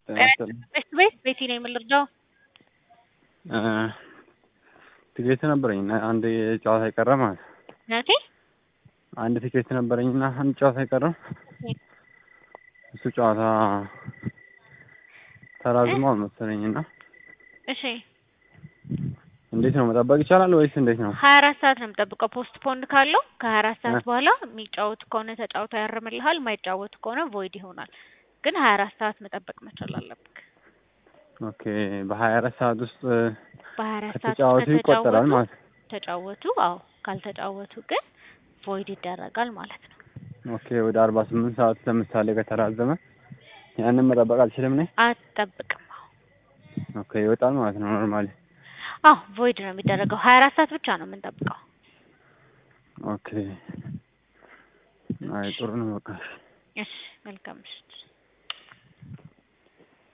ቤት ቤት ቤቲ ነኝ የምልርዳው ትኬት ነበረኝ እና አንድ ጨዋታ የቀረ ማለት ነው። ናቴ አንድ ትኬት ነበረኝ እና አንድ ጨዋታ የቀረው እሱ ጨዋታ ተራዝሟል መሰለኝ እና እሺ እንዴት ነው መጠበቅ ይቻላል ወይስ እንዴት ነው? ሀያ አራት ሰዓት ነው የምጠብቀው። ፖስት ፖንድ ካለው ከሀያ አራት ሰዓት በኋላ የሚጫወቱ ከሆነ ተጫውቶ ያርምልሃል፣ የማይጫወቱ ከሆነ ቮይድ ይሆናል። ግን ሀያ አራት ሰዓት መጠበቅ መቻል አለብክ። ኦኬ በሀያ አራት ሰዓት ውስጥ በሀያ አራት ሰዓት ከተጫወቱ ውስጥ ይቆጠራል ከተጫወቱ ማለት ነው። ተጫወቱ። አዎ ካልተጫወቱ ግን ቮይድ ይደረጋል ማለት ነው። ኦኬ ወደ አርባ ስምንት ሰዓት ለምሳሌ ከተራዘመ ያንን መጠበቅ አልችልም ነኝ። አትጠብቅም። አዎ ኦኬ ይወጣል ማለት ነው ኖርማሊ። አዎ ቮይድ ነው የሚደረገው። ሀያ አራት ሰዓት ብቻ ነው የምንጠብቀው። ኦኬ አይ ጥሩ ነው በቃ እሺ መልካም ምሽት።